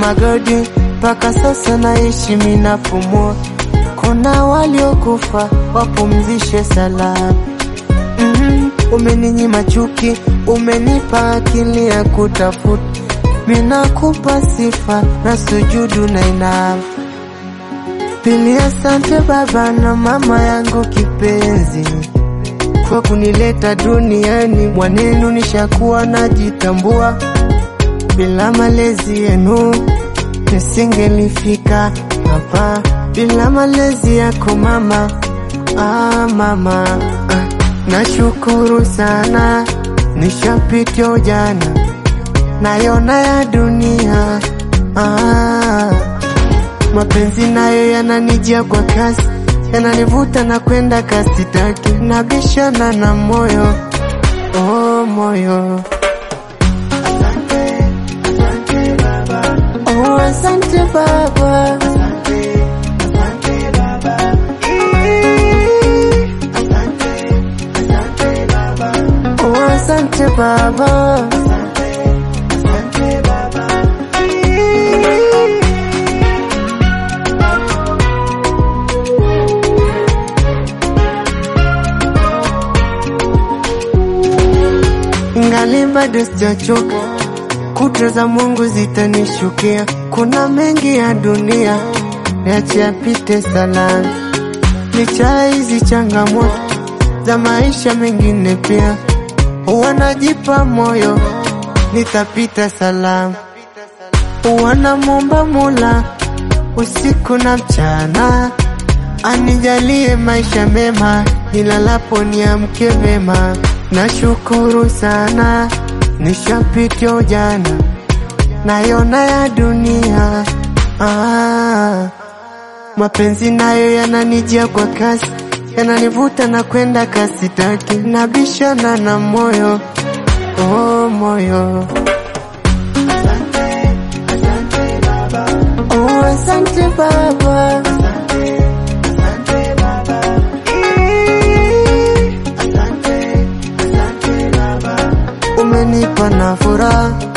magodi, mpaka sasa naishi minafumua. Kuna waliokufa wapumzishe salama. Mm, umeninyima chuki, umenipa akili ya kutafuta. Minakupa sifa na sujudu na inama. Pili, asante baba na mama yangu kipenzi kwa kunileta duniani. Mwanenu nishakuwa najitambua, bila malezi yenu nisingelifika hapa. Bila malezi yako mama, ah, mama ah. Nashukuru sana, nishapitia ujana, nayona ya dunia ah. Mapenzi nayo yananijia kwa kasi, yananivuta na kwenda kasi, taki nabishana na moyo oh, moyo oh, asante baba oh, asante baba Ingali bado sijachoka, kuta za Mungu zitanishukia. Kuna mengi ya dunia niache yapite salama, licha hizi changamoto za maisha mengine pia wanajipa moyo, nitapita salama. Wanamwomba Mola usiku na mchana anijalie maisha mema, nilalapo niamke mema. Nashukuru sana, nishapitia ujana, nayona ya dunia ah. Mapenzi nayo yananijia kwa kasi, yananivuta na kwenda kasi, taki nabishana na moyo oh, moyo oh, asante baba umenipa na furaha